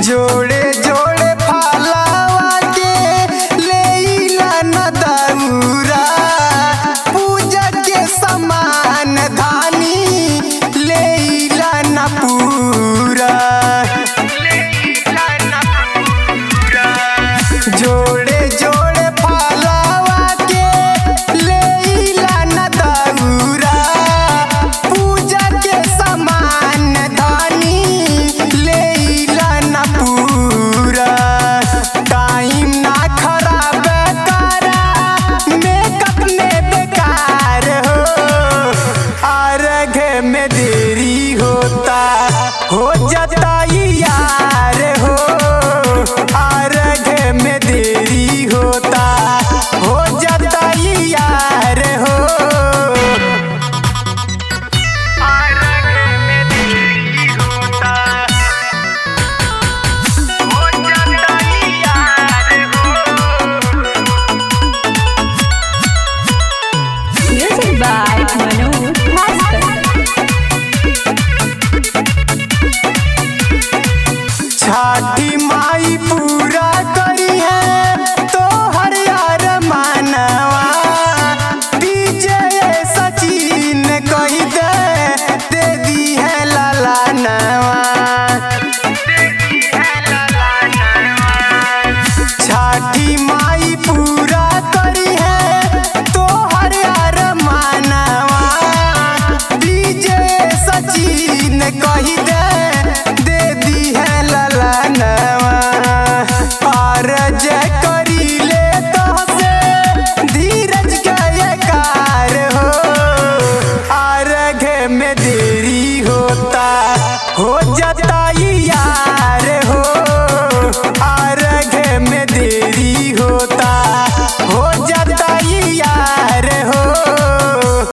जोड़े जोड़े फलावा के लेइला न दौरा पूजा के समान धानी लेइला न पूरा जोड़े जोड़े फलावा के लेइला न दौरा पूजा के समान धानी लेइला न पूरा टाइम ना खराब करा मेकअप में बेकार हो अर्घ में देरी होता हो जाता यार हो अर्घ में देरी होता हो जाता यार हो Music by Manu Bhaskar. छाठी माई पूरा करी है तो हर यार मानवा विजय सचिन कही दे दे दी है लाला नवा छाठी माई पूरा करी है तो हर यार मानवा विजय सचिन कही दे दे दी है ललनवा और जय करी ले तो से धीरज का ये कार हो अर्घ में देरी होता हो जाता